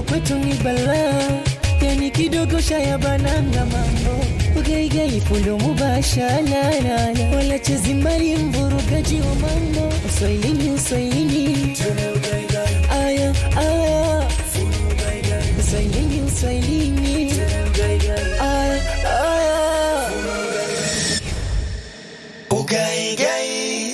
kwetu ni balaa, yani kidogo shaya bananga mambo ugaigai fundo mubasharana, wala chezi mbali mvurugaji wa mambo uswahilini uswahilini aya aya uswahilini uswahilini aya aya Ugaigai.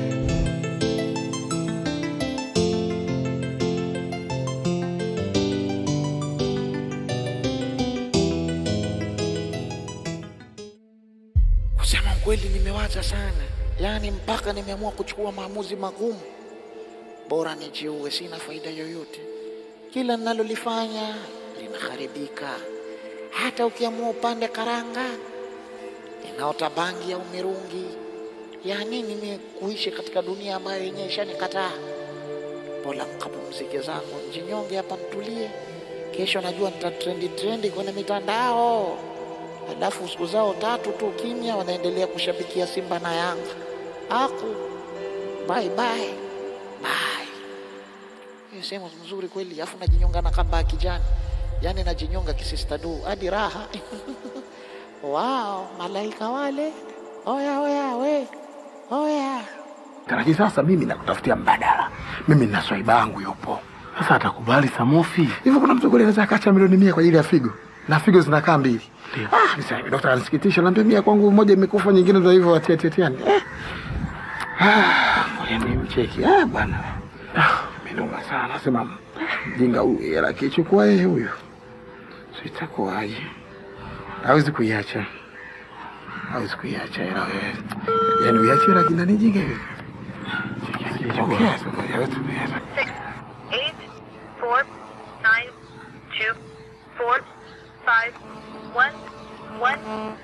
Kusema ukweli, nimewaza sana, yaani mpaka nimeamua kuchukua maamuzi magumu. Bora nijiue, sina faida yoyote. Kila ninalolifanya linaharibika. Hata ukiamua upande karanga, inaota bangi au mirungi. Ya nini mimi kuishi katika dunia ambayo yenyewe ishanikataa? Bora nikapumzike zangu, njinyonge hapa, nitulie. Kesho najua nitatrendi trendi kwenye mitandao alafu siku zao tatu tu kimya, wanaendelea kushabikia Simba na Yanga. Aku bye bye bye. Hiyo sehemu nzuri kweli, alafu najinyonga na kamba ya kijani, yaani najinyonga kisistadu hadi raha wow, malaika wale, oya oya we oya Lakini sasa mimi nakutafutia mbadala. Mimi nina swaiba yangu yupo. Sasa atakubali Samofi? Hivyo kuna mtu kweli anaweza akacha milioni mia kwa ajili ya figo? Na figo zinakaa mbili. Ah, nisa hivi daktari anisikitisha, naambia mia kwangu moja imekufa nyingine ndio hivyo watia tia tia. Eh. Ah, ngoja nimcheki. Ah, bwana. Ah, minoma sana. Nasema mjinga huyu hela kichukua yeye huyu. Sitakuwaje? Hawezi kuiacha. Hawezi kuiacha hela wewe. Yaani uiache hela kina ni jinga hivi. Okay, so hawezi kuiacha. eight four nine two four five one one.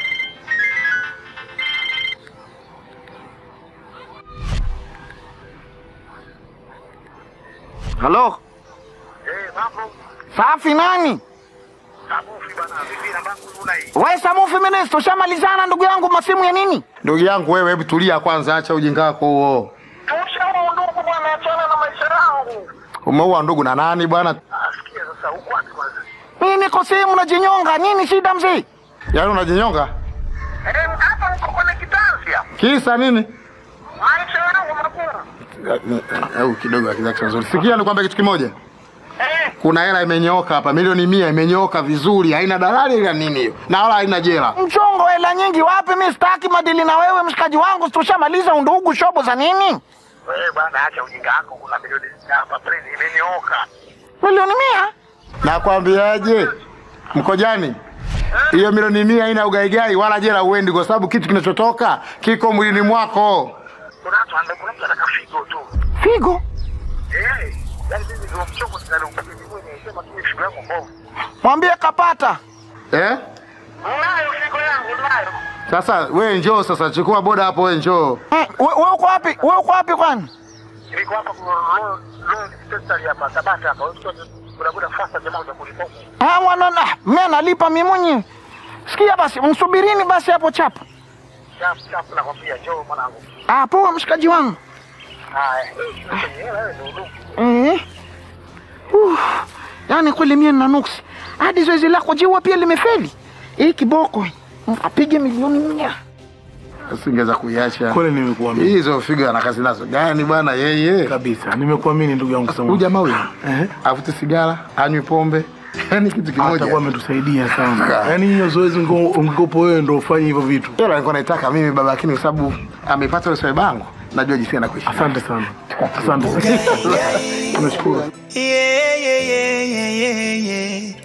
halo safi nani we samufi minister ushamalizana ndugu yangu masimu ya nini Ndugu yangu wewe, hebu tulia kwanza, acha ujinga wako huo. tushaua ndugu bwana achana na maisha yangu Umeua ndugu na nani bwana? mimi niko sehemu najinyonga nini shida mzee Yaani unajinyonga? hapa niko kwenye kitansia Kisa nini? maisha yangu magumu Au kidogo akizaki nzuri. Sikia nikwambia kitu kimoja. Kuna hela imenyooka hapa, milioni mia imenyooka vizuri, haina dalali ila nini hiyo, na wala haina jela. mchongo hela nyingi wapi mi sitaki madili na wewe mshikaji wangu tushamaliza undugu shobo za nini Wewe bwana, acha ujinga wako. Kuna milioni hapa please, imenyooka. milioni mia Nakwambiaje? Mkojani, hiyo milioni mia haina ugaigai wala jela uendi, kwa sababu kitu kinachotoka kiko mwilini mwako. Kuna watu anda, kuna mtu anataka figo tu. figo Eh, yani mimi ndio mchongo ninalopiga mwenyewe, sema tu figo yangu mbovu. mwambie kapata Eh? Unayo figo yangu, unayo. Sasa we njoo sasa, chukua boda hapo, we njoo. Mm, we we uko wapi we uko wapi kwani Niko hapa kwa road road dispensary hapa Tabata hapa. Wewe kuna boda fasta jamaa utakulipa huko. Ah, mwana na mimi nalipa mimi mwenyewe sikia basi msubirini basi hapo chapa Chap chap nakwambia, njoo mwanangu. ah poa mshikaji wangu Haya. Wewe ndio ndugu. eh uh, yani kweli mie nina nuksi hadi zoezi lako jiwa pia limefeli hii kiboko apige milioni mia Usingeweza kuiacha. Kweli nimekuamini Hizo figo ana kazi nazo gani bwana yeye? kabisa, nimekuamini ndugu yangu Huyu Samofi. jamaa huyu Eh, avute sigara, anywe pombe, yani kitu atakuwa kimoja. ametusaidia sana. Yaani hiyo zoezi ungo- ungekopo wewe ndo ufanye hivyo vitu. Hilo nilikuwa naitaka mimi baba, lakini kwa sababu amepata ile swali bangu, najua jinsi anakuishi. Asante sana, asante sana. Nashukuru. Yeah, yeah, yeah, yeah, yeah, yeah.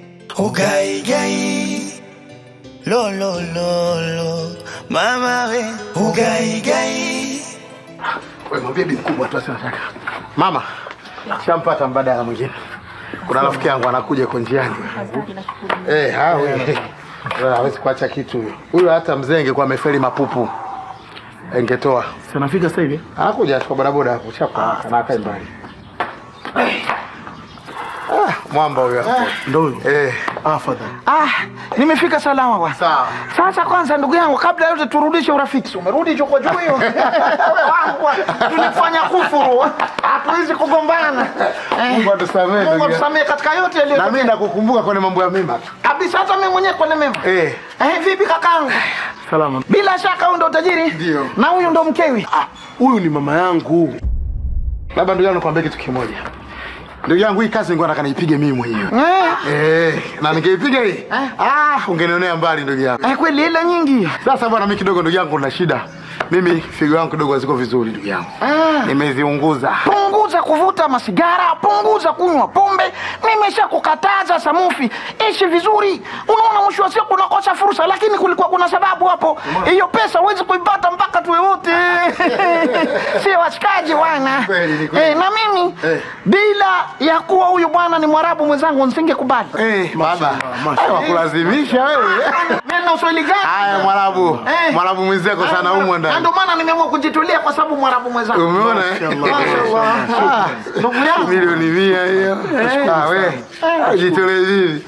Ugai, gai. Lo, lo, lo, lo. Mama we, ugai, gai. Wewe mwambie bi mkubwa tu asina Mama, shampata mbadala mwingine. Kuna rafiki yangu anakuja kwa njiani. Eh, hawe. Wewe hawezi kuacha kitu huyo. Huyo hata mzenge kwa amefeli mapupu. Engetoa. Si anafika sasa hivi? Anakuja kwa bodaboda hapo chapa na akae mbali. Ah, mwamba huyo hapo. Ndio huyo. Eh, Afadhali. Ah, nimefika salama bwana. sawa. Sasa kwanza ndugu yangu, kabla ya yote turudishe urafiki. Si Umerudi choko juu hiyo. Wewe wangu bwana, tulifanya kufuru. Hatuwezi kugombana. Eh, Mungu atusamehe. Mungu ndugu yangu. atusamehe katika yote Na mimi yaliyotokea. nakukumbuka kwenye mambo ya mema tu. Kabisa hata mimi mwenyewe kwa mema. Eh, Eh, vipi kakangu? Salama. Bila shaka huyu ndo tajiri. Ndio. Na huyu ndo mkewi. Ah, huyu ni mama yangu. labda ndugu yangu nikwambie kitu kimoja. Ndugu yangu hii kazi nilikuwa nataka niipige mimi mwenyewe. Eh, Eh, na ningeipiga hii. Ah, ungenionea mbali ndugu yangu. eh kweli ile nyingi. Sasa bwana, mimi kidogo ndugu yangu na shida. Mimi figo yangu kidogo haziko vizuri ndugu yangu. Ah. Nimeziunguza. punguza kuvuta masigara, punguza kunywa pombe. Nimesha kukataza Samufi, ishi vizuri. Unaona, mwisho wa siku unakosa fursa, lakini kulikuwa kuna sababu hapo. Hiyo pesa huwezi kuipata mpaka tuwe wote sio washikaji bwana. Kweli, ni kweli. Eh, na mimi Eh. bila ya kuwa huyu bwana ni Mwarabu mwenzangu nisingekubali. Eh, baba. mashallah. Wakulazimisha wewe. Mimi na uswahili gani? Haya Mwarabu. Eh. Mwarabu mwenzako sana humo Na ndani. ndio maana nimeamua kujitulia kwa sababu Mwarabu mwenzangu. Umeona? eh? Mashallah. Ah, Ndugu yangu. Milioni mia hiyo. Ah, we. Jitolee vipi?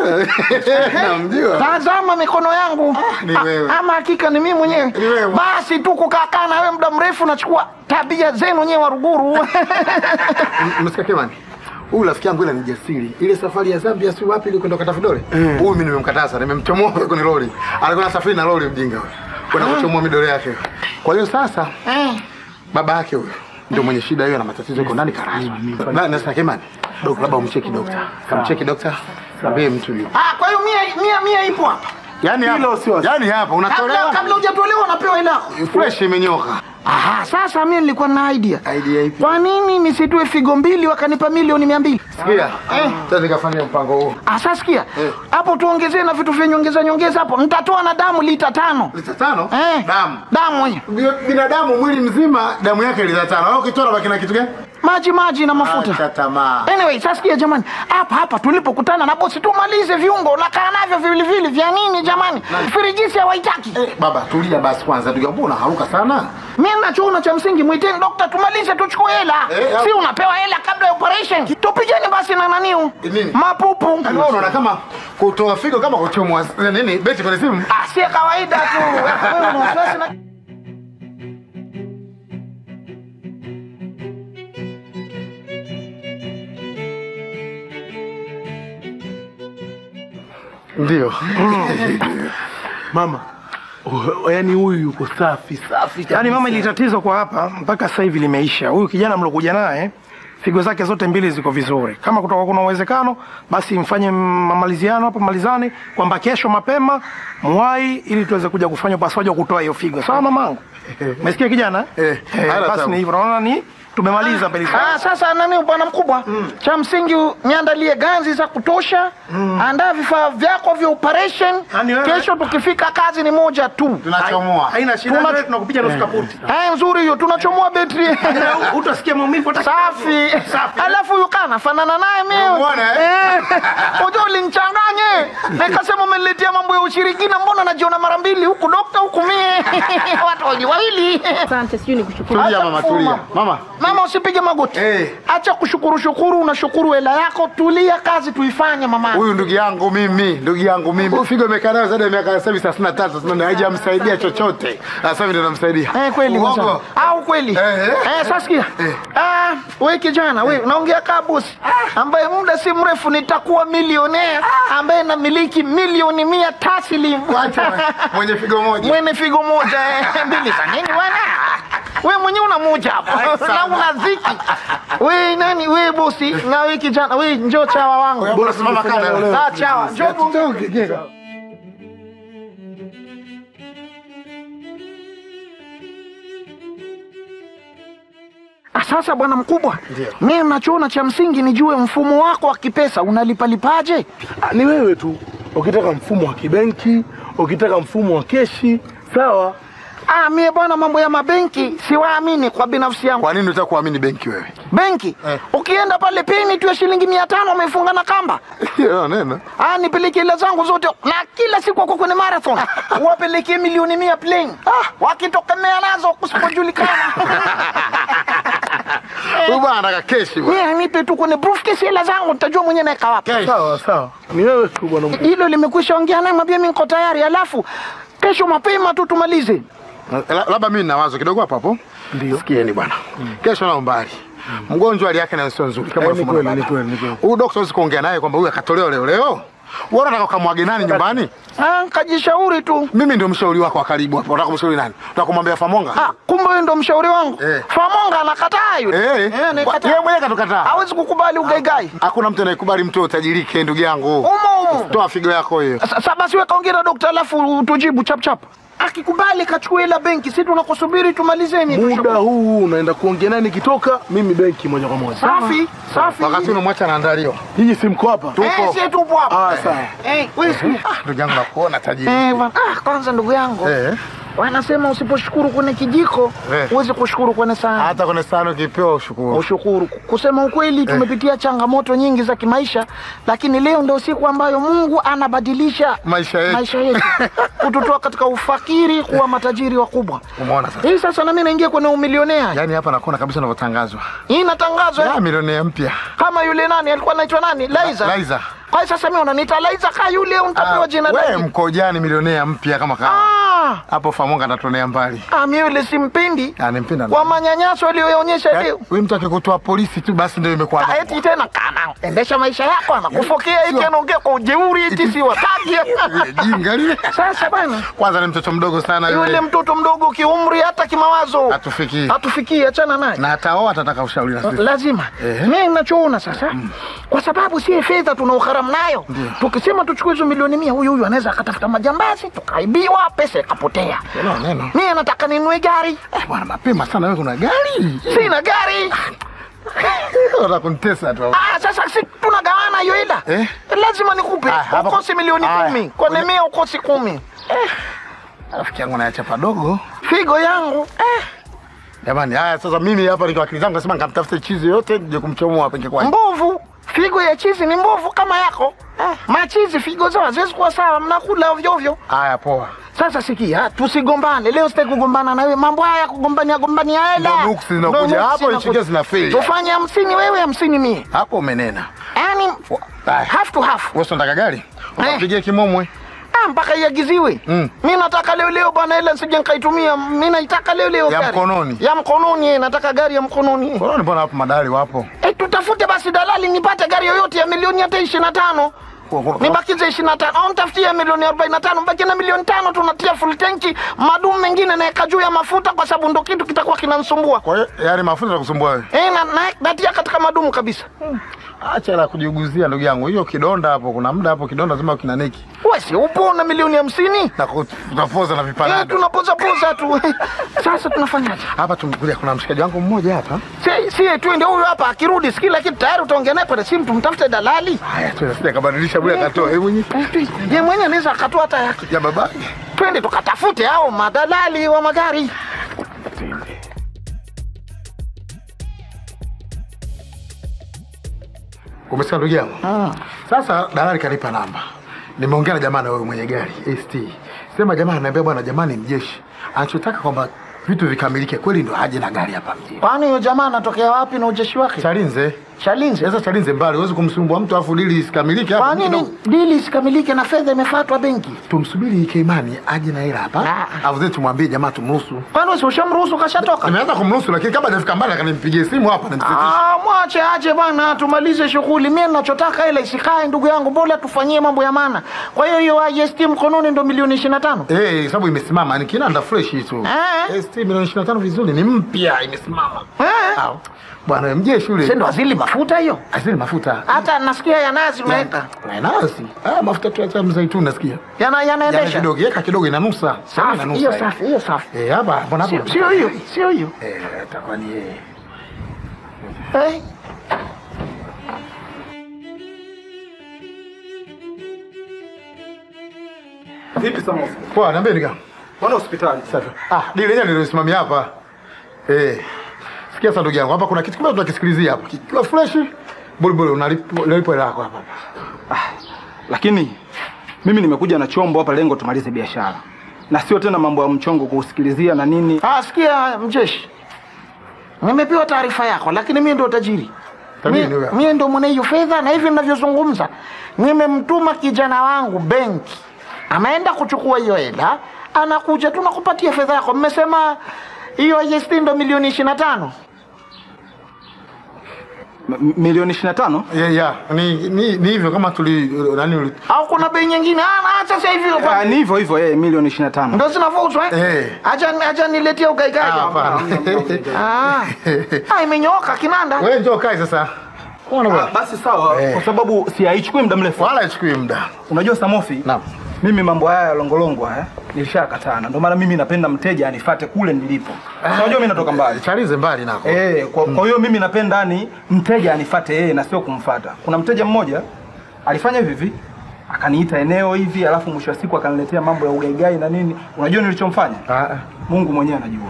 Namjua. Tazama mikono yangu ni A- wewe. ama hakika ni mimi mwenyewe. Ni wewe. Basi tu kukaa na wewe muda mrefu, nachukua tabia zenu nyewe Waruguru. Msikia Kemani. Huyu rafiki yangu ile ni jasiri. Ile safari ya Zambia si wapi ile kwenda kata vidole? Huyu mimi nimemkataza, nimemchomoa kwenye lori. Alikuwa anasafiri na lori mjinga huyo. Kwenda kuchomoa midole yake. Kwa hiyo sasa Eh, baba yake huyo ndio mwenye shida hiyo na matatizo yuko ndani karaswa. Na na Kemani. Dokta labda umcheki dokta. Kamcheki dokta. Mwambie mtu yupo. ah, kwa hiyo mia mia mia ipo hapa. Yaani Hilo hapa. sio- Yaani hapa Kabla unatolewa. kabla hujatolewa unapewa ile yako. Fresh imenyoka. Aha, sasa mimi nilikuwa na idea. Idea ipi? Kwa nini nisitoe figo mbili wakanipa milioni mia mbili? Sikia. Sasa nikafanya mpango huo. Ah, sasa sikia. Hapo tuongezee na vitu vya nyongeza nyongeza hapo. Nitatoa na damu lita tano. Lita tano? Eh, Damu. Damu hiyo. Bi- Binadamu mwili mzima damu yake lita tano. Au ukitoa baki na kitu gani? Maji maji na mafuta. Acha tamaa. Anyway, sasa sikia jamani, hapa hapa tulipokutana na bosi, tumalize viungo nakaa navyo viwiliwili vya nini jamani? Firijisi hawaitaki. Eh, baba tulia basi kwanza ndugu yangu unaharuka sana. Mimi nachoona cha msingi, mwiteni dokta, tumalize tuchukue hela. Eh, si unapewa hela kabla ya operation. Tupigeni basi na naniu Eh, nini? mapupu. Yaani wewe unaona kama kutoa figo kama kuchomwa eh, nini beti kwenye simu. Ah, si kawaida tu. Wewe una wasiwasi na Ndio. Mama. uh, Yaani huyu yuko safi safi. Yaani mama, ili tatizo kwa hapa mpaka sasa hivi limeisha. Huyu kijana mlokuja naye figo zake zote mbili ziko vizuri. Kama kutoka kuna uwezekano, basi mfanye mamaliziano hapo, malizane kwamba kesho mapema mwai, ili tuweze kuja kufanya upasuaji wa kutoa hiyo figo. Sawa mamangu? Umesikia kijana? Eh, haya, basi sawa. ni hivyo. Naona ni tumemaliza mbele Ah, sasa nani bwana mkubwa, cha msingi niandalie ganzi za kutosha, andaa vifaa vyako vya operation. Yaani wewe- Kesho tukifika kazi ni moja tu. Tunachomoa. Haina shida, Tuna- wewe tunakupiga nusu kaputi. Haya, nzuri hiyo, tunachomoa betri. Utasikia maumivu hata Safi. Alafu yuka nafanana naye mimi. Umeona, eh? Eh. Unajua ulinichanganye. Nikasema umeniletea mambo ya ushirikina, mbona najiona mara mbili huku dokta huku mie. Watu waji wawili. Asante, sijui ni kushukuru. Tulia Acha mama kufuma. tulia. Mama. Mama usipige magoti. Eh. Acha kushukuru shukuru, unashukuru hela yako, tulia kazi tuifanye mama. Huyu ndugu yangu mimi, ndugu yangu mimi. Huyu figo imekaa nayo zaidi ya miaka sasa hivi 33, 34 haijamsaidia chochote. Sasa hivi ndio namsaidia. Eh, kweli Uongo. mwenzangu. Au kweli? Eh, eh. Eh, sasa sikia. Eh. Ah, wewe kijana, wewe unaongea kama bosi ambaye muda si mrefu nitakuwa milionea ambaye namiliki milioni mia taslim. Wacha mwenye figo moja. Mwene figo moja eh, mbili za nini bwana? Wewe mwenyewe una moja hapo na una ziki. Wewe nani wewe bosi na wewe kijana wewe njoo chawa wangu. Bora simama kana. Ah, chawa. Njoo Ah, Sasa bwana mkubwa, mimi nachoona cha msingi nijue mfumo wako wa kipesa unalipalipaje? Ah, Ni wewe tu. Ukitaka mfumo wa kibenki, ukitaka mfumo wa keshi, sawa. Ah, mie bwana, mambo ya mabenki siwaamini kwa binafsi yangu. Kwa nini unataka kuamini benki wewe? Benki ukienda pale pini tu ya shilingi mia tano umefunga na kamba. Hiyo neno. Ah, nipeleke hela zangu zote na kila siku wako kwenye marathon wapelekee milioni mia plain. Ah, wakitokemea nazo kusipojulikana Huyu bwana bwana anataka keshi bwana. Mimi anipe tu kwenye briefcase hela zangu nitajua mwenyewe naeka wapi. Sawa sawa, ni wewe tu bwana. mkubwa. Hilo limekwisha ongea naye mwambie mimi niko tayari alafu kesho mapema tu tumalize. La- Labda mimi nina wazo kidogo hapo hapo. Ndio. Sikieni bwana. Kesho nao mbali. Mgonjwa hali yake nayo sio nzuri kama Eh, ni unavyomuona kweli, ni baba. kweli, ni kweli. Huyu daktari huwezi kuongea naye kwamba huyu akatolewa leo leo. Wewe unataka ukamwage nani nyumbani? Ah, kajishauri tu. Mimi ndio mshauri wako wa karibu hapo. Unataka kumshauri nani? Unataka kumwambia Famonga? Ah, kumbe wewe ndo mshauri wangu. Eh. Famonga anakataa yule. Eh. Eh, Kwa- anakataa. Yeye mwenyewe katukataa. Hawezi kukubali ugaigai. Hakuna mtu anayekubali mtu utajirike ndugu yangu. Umo umo. Toa figo yako hiyo. Sasa basi wewe kaongea na dokta alafu tujibu chap chap. Akikubali kachukua hela benki, sisi tunakusubiri tumalizeni. Muda huu unaenda kuongea naye nikitoka, mimi benki moja kwa moja. Safi, safi. Wakati unamwacha anaandaliwa. Hiji si mko hapa? Eh, sisi tupo hapa. Ah, sawa. Eh, wewe si- Ndugu yangu nakuona tajiri. Eh, bwana. Ah, kwanza ndugu yangu. Eh. Wanasema usiposhukuru kwenye kijiko, Eh. huwezi kushukuru kwenye sahani. Hata kwenye sahani ukipewa ushukuru. Ushukuru. Kusema ukweli, tumepitia changamoto nyingi za kimaisha, lakini leo ndio siku ambayo Mungu anabadilisha Maisha yetu. maisha yetu kututoa katika ufakiri kuwa matajiri wakubwa. Umeona sasa? Hii sasa na mimi naingia kwenye umilionea. Yaani hapa nakuona kabisa unavyotangazwa. Hii inatangazwa Ya milionea mpya. kama yule nani alikuwa anaitwa nani? Laiza. Laiza. Kwa hiyo sasa mimi unaniita Laiza ka yule untapewa jina Wewe lake. mkojani milionea mpya kama kawa. Ah, Hapo Famonga atatonea mbali. ah, mimi yule simpendi. Animpenda. Kwa manyanyaso aliyoonyesha leo. Wewe mtu akikutoa polisi tu basi ndio imekuwa. Ah, eti tena kana endesha maisha yako anakufokea eti Sio. anaongea kwa ujeuri eti si wataki. Jinga lile. Sasa bana, Kwanza ni mtoto mdogo sana yule yule. mtoto mdogo kiumri hata kimawazo Hatufikii. hatufikii, achana naye. Na ataoa atataka ushauri na sisi. lazima Eh. mimi ninachoona sasa kwa sababu si fedha tuna ugharamu nayo tukisema tuchukue hizo milioni mia huyu huyu anaweza akatafuta majambazi tukaibiwa pesa ikapotea Neno neno. mimi nataka ninunue gari Eh, Bwana mapema sana wewe kuna gari. sina gari Unataka kunitesa tu. ah, sasa si tunagawana hiyo hela Eh? lazima nikupe Ah, hapa- ukosi milioni Aya. kumi kwenye mia ukosi kumi Rafiki yangu naacha padogo. figo yangu eh, Jamani, haya sasa mimi hapa nikiwa akili zangu nasema nikamtafute chizi yote nije kumchomoa penge kwa. mbovu figo ya chizi ni mbovu kama yako eh, machizi figo zao haziwezi kuwa sawa mnakula ovyo ovyo Haya poa. Sasa sikia, tusigombane leo. Sitaki kugombana na wewe, mambo haya ya kugombania gombania hela Ndio nuksi zinakuja Ndio nuksi hapo, zinakuja. nchi zinafeli. Tufanye hamsini wewe, hamsini mie, Hapo umenena. yani Haya. half to half. Wewe unataka gari? Ukapigie kimomwe. Ah, mpaka iagiziwe. Mm. Mi nataka leo leo bwana, hela nisije nikaitumia. Mi naitaka leo leo Ya gari. mkononi. ya mkononi. eh, Nataka gari ya mkononi. Mbona mbona hapo madali wapo? Eh, tutafute basi dalali nipate gari yoyote ya milioni hata ishirini na tano nibakize ishirini na tano au nitafutie milioni arobaini na tano mbaki na milioni tano tunatia full tanki madumu mengine naeka juu ya mafuta kwa sababu ndo kitu kitakuwa kinansumbua Kwa hiyo yale mafuta yatakusumbua wewe. Eh, na, na, natia katika madumu kabisa. Acha la kujiuguzia ndugu yangu. Hiyo kidonda hapo kuna muda hapo kidonda lazima kinaneki. Wewe si upo na milioni hamsini? Na kutapoza na Eh, vipanado. tunapoza poza tu. Sasa tunafanyaje? Hapa tumekuja kuna mshikaji wangu mmoja hapa. Si si twende huyu hapa akirudi sikila kitu tayari utaongea naye kwa simu tumtafute dalali. Haya tu sija kabadilisha bure akatoa yeye mwenyewe. Eh, tu- Yeye mwenyewe anaweza akatoa hata yake. Ya baba. Twende tukatafute hao madalali wa magari. Umesikia ndugu yangu? Sasa dalali kanipa namba. Nimeongea na jamaa na wewe mwenye gari ST. Sema jamaa ananiambia bwana jamani mjeshi. Anachotaka kwamba vitu vikamilike kweli ndo aje na gari hapa mjini. Kwani huyo jamaa anatokea wapi na ujeshi wake? Chalinze. Chalinze. Sasa Chalinze mbali, huwezi kumsumbua mtu afu dili isikamilike hapa. Kwa nini dili isikamilike na fedha imefatwa benki? Tumsubiri Keimani aje na hela hapa. Ah. Alafu zetu tumwambie jamaa tumruhusu. Kwani wewe si ushamruhusu kashatoka? Nimeanza kumruhusu lakini kabla hajafika mbali akanimpigie simu hapa nimsitishe. Ah, mwache aje bwana, tumalize shughuli. Mimi ninachotaka ile isikae, ndugu yangu, bora tufanyie mambo ya maana. Kwa hiyo hiyo IST mkononi ndo milioni 25. Eh, sababu imesimama ni kinanda fresh tu. Eh. ST milioni 25 vizuri ni mpya imesimama. Eh. Ah, Bwana wewe mjeshi Sasa yule. ndo azili mafuta hiyo. Asili mafuta. Hata nasikia ya nazi umeweka. Na nasi. Ah, mafuta tu ya mzaituni nasikia. Yana Yana yanaendesha. kidogo, yeka kidogo inanusa. Sema Safi, hiyo inanusa. safi, hiyo safi. Eh, hapa mbona hapo? Sio sio hiyo, sio hiyo. Eh, itakuwa ni yeye. Eh. Vipi Samosa? Poa, niambie nika. Wana hospitali. Safi. Ah, dili lenyewe nilisimamia hapa. Eh. Sikia sasa ndugu yangu, hapa kuna kitu kimoja tunakisikilizia hapa. Kikiwa fresh, buli buli unalipo unalipo hela yako hapa. lakini mimi nimekuja na chombo hapa, lengo tumalize biashara na sio tena mambo ya mchongo kuusikilizia na nini. Ah, sikia mjeshi. nimepewa taarifa yako, lakini mimi ndo tajiri. Tajiri Mi- ni wewe. Mimi ndo mwenye hiyo fedha, na hivi ninavyozungumza nimemtuma kijana wangu benki, ameenda kuchukua hiyo hela, anakuja tu nakupatia fedha yako. Mmesema hiyo IST ndo milioni ishirini na tano. M- milioni 25 yeah, yeah. Ni, ni, ni hivyo kama tuli nani uli- au kuna bei nyingine? Ah, na acha sasa hivi Ah, ni hivyo hivyo eh, milioni 25 ndo zinavyouzwa eh? Eh. Acha acha niletea ugaikaji. Ah, hapana. Ah, ah imenyooka kinanda. Wewe njoo kae sasa. Unaona Ah, bwana? basi sawa Eh. kwa sababu si haichukui muda mrefu Wala ichukui muda. unajua samofi Naam. mimi mambo haya ya longolongo haya nilishakatana ndio maana mimi napenda mteja anifate kule nilipo unajua mimi natoka mbali Chalize mbali nako. Eh, kwa, kwa hiyo mimi napenda ni mteja anifate yeye na sio kumfata. Kuna mteja mmoja alifanya hivi hivi akaniita eneo hivi, alafu mwisho wa siku akaniletea mambo ya ugaigai na nini. Unajua nilichomfanya? Ah, ah. Mungu mwenyewe anajua.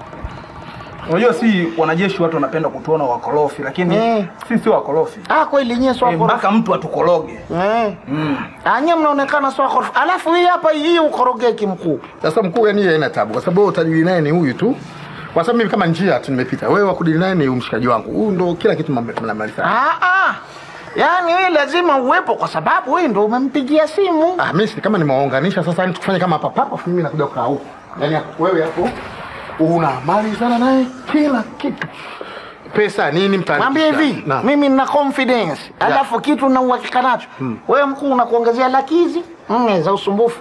Unajua si wanajeshi watu wanapenda kutuona wakorofi, lakini Eh. si sio wakorofi. Ah, kweli nyie sio Eh, mpaka mtu atukoroge. Eh. Mm. Ah, nyie mnaonekana sio wakorofi. Alafu hii hapa hii ukorogeki mkuu. Sasa mkuu yani haina tabu kwa sababu wewe utajili naye ni huyu tu. Kwa sababu mimi kama njia tu nimepita. Wewe wakudili naye ni mshikaji wangu. Huyu ndo kila kitu mnamaliza. Ah, ah. Yaani wewe lazima uwepo kwa sababu wewe ndo umempigia simu. Ah, mimi si kama nimewaunganisha sasa yani tufanye kama hapa hapa mimi nakuja kukaa huko. Yaani wewe hapo unamalizana naye kila kitu. Pesa nini mtani? Mwambie hivi, mimi nina confidence. Alafu kitu na uhakika nacho. Wewe mkuu unakuongezea laki hizi nne za usumbufu.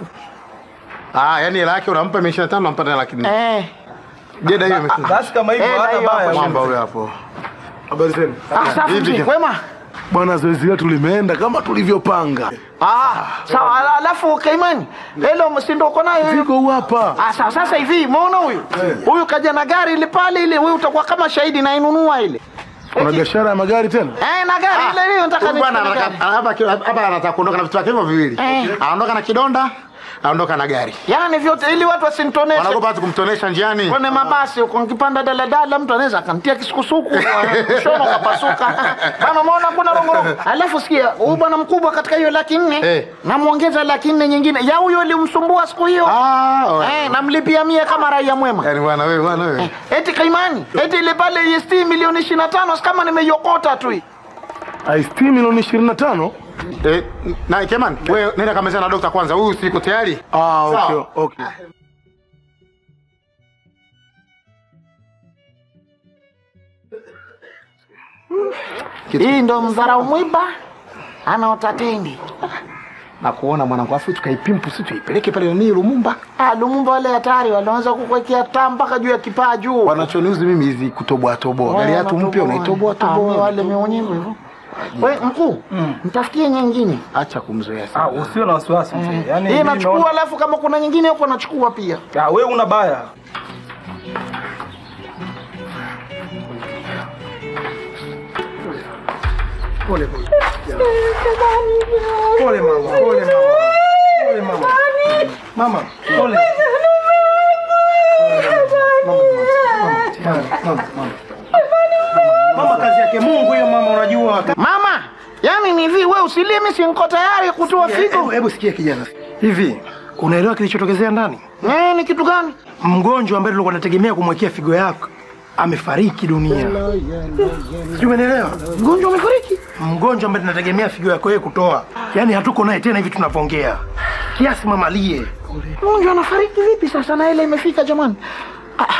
Ah, yani hela yake unampa 25 unampa na laki nne. Eh. Jeda hiyo imekuja. Basi kama hivyo Eh, hata hiyo hapo baya. Mwamba huyo hapo. Habari zenu. Ah, safi Vipi? mzee, kwema? Bwana, zoezi letu limeenda kama tulivyopanga. Ah, sawa. ala- Alafu Kaimani, helo msindo uko nayo hiyo? Viko huu hapa. Ah, sawa. Sasa hivi umeona huyu huyu kaja na gari ile pale ile, wewe utakuwa kama shahidi na inunua ile Kuna biashara ya magari tena? eh, na gari ile ile nataka Huyu bwana nichukue anataka gari. hapa hapa anataka kuondoka na vitu vyake hivyo viwili. Eh. Anaondoka na kidonda, anaondoka na gari. Yaani vyote ili watu wasinitoneshe Wanaogopa hata kumtonesha njiani. kwenye mabasi huko, nikipanda daladala mtu anaweza akantia kisukusuku mshono kapasuka. Kama umeona kuna rongorongo. Alafu sikia, huyu bwana mkubwa katika hiyo laki nne Eh. namwongeza laki nne nyingine ya huyo ilimsumbua siku hiyo Ah, oe. eh, namlipia mia kama raia mwema. Yaani bwana wewe bwana wewe. Eti Kaimani, eti ile pale EST milioni 25 si kama nimeiokota tu hii. IST milioni 25? Eh, na Keman, wewe nenda kamezana na dokta kwanza. Huyu siko tayari. Ah, okay, Sawa. okay. Hii ndo mdharau mwiba anaota tendi. Na kuona mwanangu afu tukaipimpu sisi tuipeleke pale nani Lumumba. Ah, Lumumba wale hatari walianza kukuwekea taa mpaka juu ya kipaa juu. Wanachoniuzi mimi hizi kutoboa toboa. Gari yetu mpya unaitoboa Ah, toboa. wale meonyewe hivyo. Wewe mkuu, mtafutie nyingine. Acha kumzoea Ah, sana. usio na wasiwasi mzee. Yaani Hii mimi nachukua naona- alafu kama kuna nyingine huko nachukua pia. Ah, wewe una baya. Pole pole. Pole mama, pole mama. Pole mama. Mama, pole. Mama kazi yake Mungu hiyo mama unajua. Mama, yani ni hivi wewe usilie mimi si niko tayari kutoa Hebu figo. hebu sikia kijana. Hivi unaelewa kilichotokezea ndani? Eh, ni kitu gani? Mgonjwa ambaye tulikuwa tunategemea kumwekea figo yako amefariki dunia. Sijui umenielewa? Mgonjwa umefariki? Mgonjwa ambaye tunategemea figo yako yeye kutoa, yaani hatuko naye tena hivi tunavyoongea. Kiasi mama lie. Mgonjwa anafariki vipi sasa na ile imefika jamani? Ah, ah.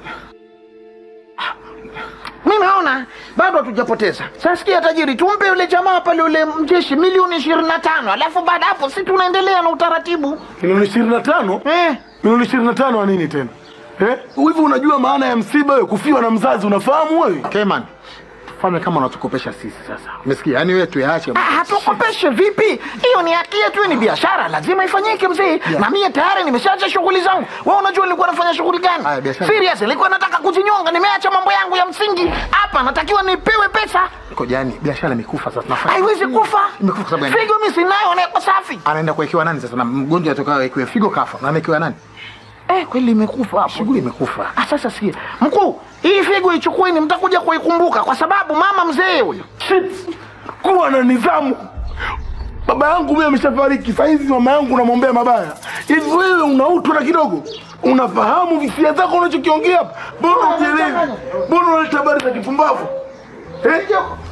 Mimi naona bado hatujapoteza. Sasa sikia tajiri, tumpe yule jamaa pale yule mjeshi milioni 25, alafu baada hapo si tunaendelea na utaratibu. Milioni 25? Eh, Milioni 25 wa nini tena? Eh? Hivi unajua maana ya msiba wewe kufiwa na mzazi unafahamu wewe? Keman. Fanya kama unatukopesha sisi sasa. Umesikia? Yaani wewe tuyaache. ah, hatukopeshe vipi? Hiyo ni haki yetu, ni biashara, lazima ifanyike mzee. Na mimi tayari nimeshaacha shughuli zangu. Wewe unajua nilikuwa nafanya shughuli gani? Haya, biashara. Serious, nilikuwa nataka kujinyonga, nimeacha mambo yangu ya msingi. Hapa natakiwa nipewe pesa. Kojani, biashara imekufa sasa. Tunafanya. Haiwezi kufa. Imekufa kwa sababu gani? Figo mimi sinayo na iko safi. Anaenda kuwekewa nani sasa? Na mgonjwa atokayo awekewe figo kafa. Na amewekewa nani? Eh, kweli imekufa hapo. Shughuli imekufa. Ah, sasa sikia. Mkuu, hii figo ichukueni mtakuja kuikumbuka kwa sababu mama mzee huyo. Shit. Kuwa na nidhamu. baba yangu mimi ameshafariki saizi mama yangu namwombea mabaya hivi wewe una utu na kidogo unafahamu hisia zako unachokiongea hapa mbona ujielewi mbona unaleta habari za kipumbavu eh?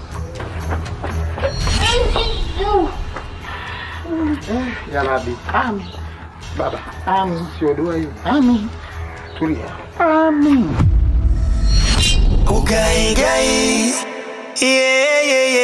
Ya Rabbi. Amin. Baba. Amin. Sio dua hiyo. Amin. Tulia. Amin. Ugaigai. Yeah, yeah, yeah.